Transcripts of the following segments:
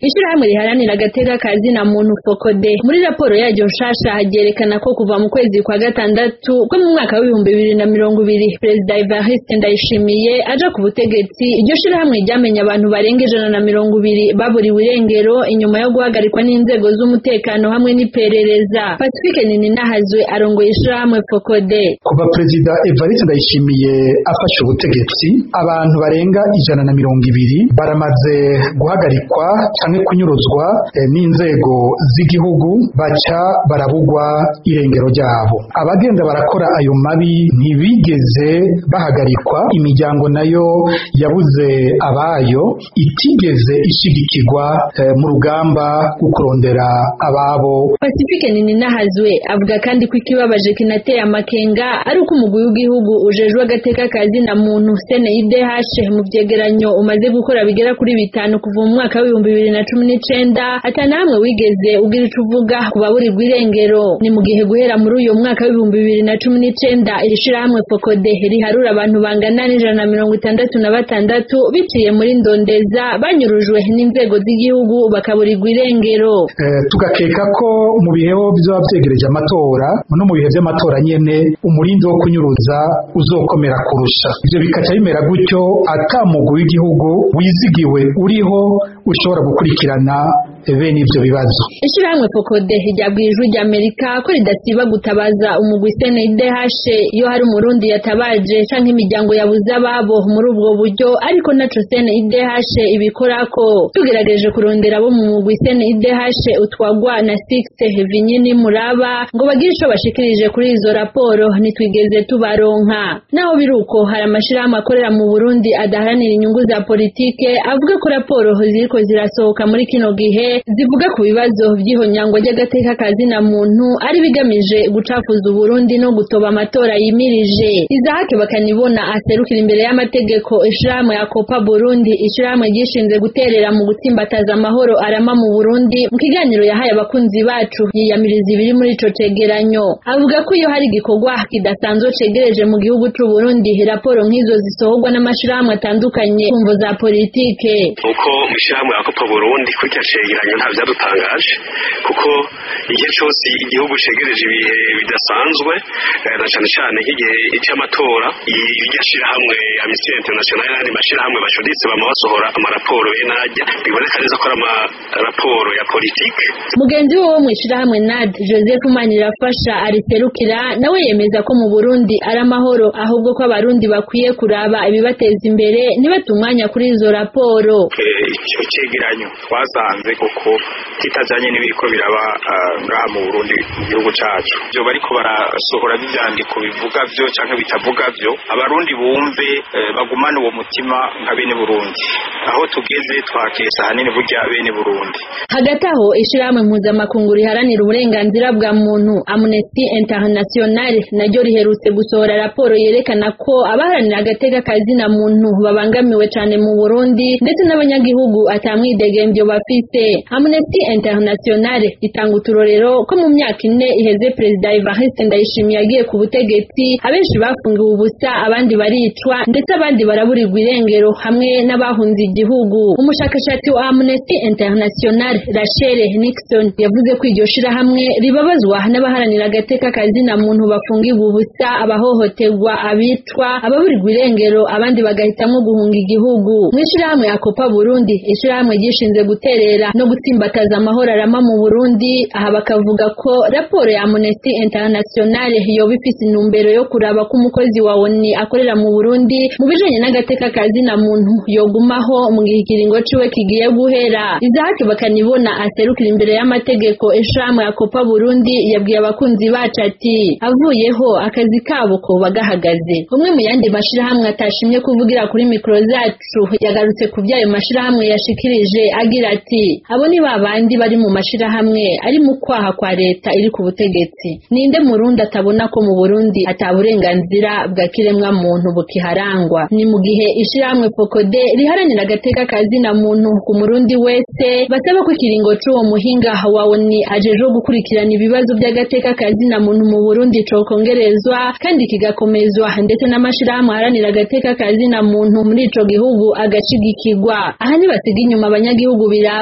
ishirahamwe riharanira agateka kazi na muntu fokode muri raporo yaryo nshasha ryerekana ko kuva mu kwezi kwa gatandatu ko mu mwaka w'ibihumbi bibiri na mirongo ibiri perezida Evariste Ndayishimiye aja ku butegetsi iryo shirahamwe ryamenye abantu barenga ijana na mirongo ibiri baburiwe irengero inyuma yo guhagarikwa n'inzego z'umutekano hamwe n'iperereza Pacifique Nininahazwe arongoye ishirahamwe fokode kuva perezida Evariste Ndayishimiye afashe ubutegetsi abantu barenga ijana na mirongo ibiri baramaze guhagarikwa canke kunyuruzwa eh, n'inzego z'igihugu baca barabugwa irengero ryabo abagenda barakora ayo mabi ntibigeze bahagarikwa imiryango nayo yabuze abayo itigeze ishigikirwa eh, mu rugamba rwo kurondera ababo Pacifique Nininahazwe avuga kandi ko ikibabaje kinateye amakenga ari uko umugwi w'igihugu ujejwe agateka kazi na muntu CNIDH mu vyegeranyo umaze gukora bigera kuri bitanu kuva mu mwaka w'ibihumbi bibiri na cumi n'icenda atana hamwe wigeze ugira ico uvuga ku baburirwa irengero ni mu gihe guhera muri uyo mwaka w'ibihumbi bibiri na cumi n'icenda iri shirahamwe fokode riharura abantu bangana n'ijana na mirongo itandatu na batandatu biciye muri ndondeza banyurujwe n'inzego z'igihugu bakaburirwa irengero Eh, tugakeka ko mu bihe vyoba vyegereje amatora no mu bihe vy'amatora nyene umurindi wo kunyuruza uzokomera kurusha ivyo bikaca bimera gutyo ata mugwi w'igihugu wizigiwe uriho ushobora gukurikirana bene ivyo bibazo ishirahamwe fokode ryabwiye ijwi ry'amerika ko ridasiba gutabaza umugwi CNDH iyo hari umurundi yatabaje canke imiryango yabuze ababo muri ubwo buryo ariko naco CNDH ibikorako tugerageje kurondera abo mu mugwi CNDH utwagwa na Six Vinyini Muraba ngo bagire ico bashikirije kuri izo raporo ntitwigeze tubaronka naho biruko hari amashirahamwe akorera mu Burundi adaharanira inyungu za politike avuga ko raporo ziriko zirasohoka muri kino gihe zivuga ku bibazo vy'ihonyangwa ry'agateka kazi na muntu ari bigamije gucafuza Uburundi no gutoba amatora yimirije Izahake bakanibona aserukira imbere y'amategeko ishirahamwe ya Copa Burundi ishirahamwe ryishinze guterera mu gutsimbataza amahoro arama mu Burundi mu kiganiro yahaye abakunzi bacu yiyamiriza ibiri muri ico cegeranyo avuga ko iyo hari igikorwa kidasanzwe cegereje mu gihugu c'u Burundi raporo nk'izo zisohorwa n'amashirahamwe atandukanye kumvo za politike uko mw'ishyirahamwe ya kopa burundi kuri icyo cegeranyo nta byadutangaje kuko igihe cyose igihugu cegereje ibihe bidasanzwe eh, na cyane cyane nk'igihe cy'amatora iryo shyirahamwe amnesty international n'andi mashyirahamwe bacuditse bama basohora amaraporo benajya biboneka neza ko ari amaraporo ya politike mugenzi we wo mw'ishirahamwe NAD Joseph Manirafasha ariserukira nawe yemeza ko mu Burundi ari amahoro ahubwo ko abarundi bakwiye kuraba ibibateza imbere ntibate umwanya kuri izo raporo icyo cegeranyo twasanze koko kitajanye n'ibiriko biraba ah, ngaha mu Burundi mu gihugu cacu byo bariko barasohora n'ivyandiko bivuga vyo canke bitavuga vyo abarundi bumve eh, bagumane uwo mutima nka bene Burundi aho tugeze twakesa hanini burya bene Burundi hagati aho ishirahamwe mpuzamakungu riharanira uburenganzira bwa muntu Amnesty International naryo riherutse gusohora raporo yerekana ko abaharanira agateka kazi na muntu babangamiwe cane mu Burundi ndetse n'abanyagihugu atamwidegembyo bafise Amnesty International itanga uturorero ko mu myaka ine iheze Perezida Evariste Ndayishimiye yagiye ku butegetsi abenshi bafungiwe ubusa abandi baricwa ndetse abandi baraburirwa irengero hamwe n'abahunze igihugu umushakashatsi wa Amnesty International Rachel Nixon yavuze ko iryo shirahamwe ribabazwa n'abaharanira agateka kazi na muntu bafungirwa ubusa abahohoterwa abicwa ababurirwa irengero abandi bagahitamwo guhunga igihugu mw'ishirahamwe ya Copa Burundi ishirahamwe ryishinze guterera no gutsimbataza amahoro arama mu Burundi aha bakavuga ko raporo ya Amnesty International yoba ifise intumbero yo kuraba ko umukozi wa ONU akorera mu Burundi mu bijanye n'agateka kazi na muntu yogumaho mu gihe ikiringo ciwe kigiye guhera Isaac bakanibona aserukira imbere y'amategeko ishirahamwe ya Copa Burundi yabwiye abakunzi bacu ati avuyeho akazi kabo ko bagahagaze umwe mu yandi mashirahamwe atashimye kuvugira kuri mikro zacu yagarutse ku byayo mashirahamwe yashikirije agira ati abo ni babandi bari mu mashirahamwe ari mu kwaha kwa leta iri ku butegetsi ninde murundi atabona ko mu Burundi ataburenganzira bwa kiremwa muntu bukiharangwa ni mu gihe ishirahamwe Fokode riharanira agateka kazi na muntu ku murundi wese basaba ko ikiringo c'uwo muhinga wawe ni ajejwe gukurikirana ibibazo by'agateka kazi na muntu mu Burundi cokongerezwa kandi kigakomezwa ndetse n'amashirahamwe aharanira agateka kazi na muntu muri ico gihugu agashigikirwa aha ntibasiga inyuma abanyagihugu biraba mu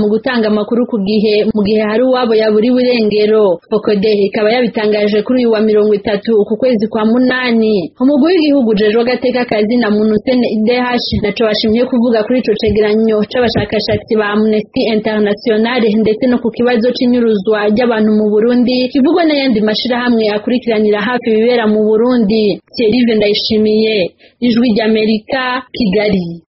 mu gutanga amakuru ku gihe mu gihe hari uwabo yaburiwe irengero fokode ikaba yabitangaje kuri uyu wa mirongo itatu uku kwezi kwa munani umugwi w'igihugu ujejwe agateka kazi na muntu sene idh naco bashimye kuvuga kuri ico cegeranyo c'abashakashatsi ba amnesty international ndetse no ku kibazo c'inyuruzwa ry'abantu mu burundi kivugwa n'ayandi mashirahamwe akurikiranira hafi ibibera mu burundi thierry ndayishimiye ijwi ry'amerika kigali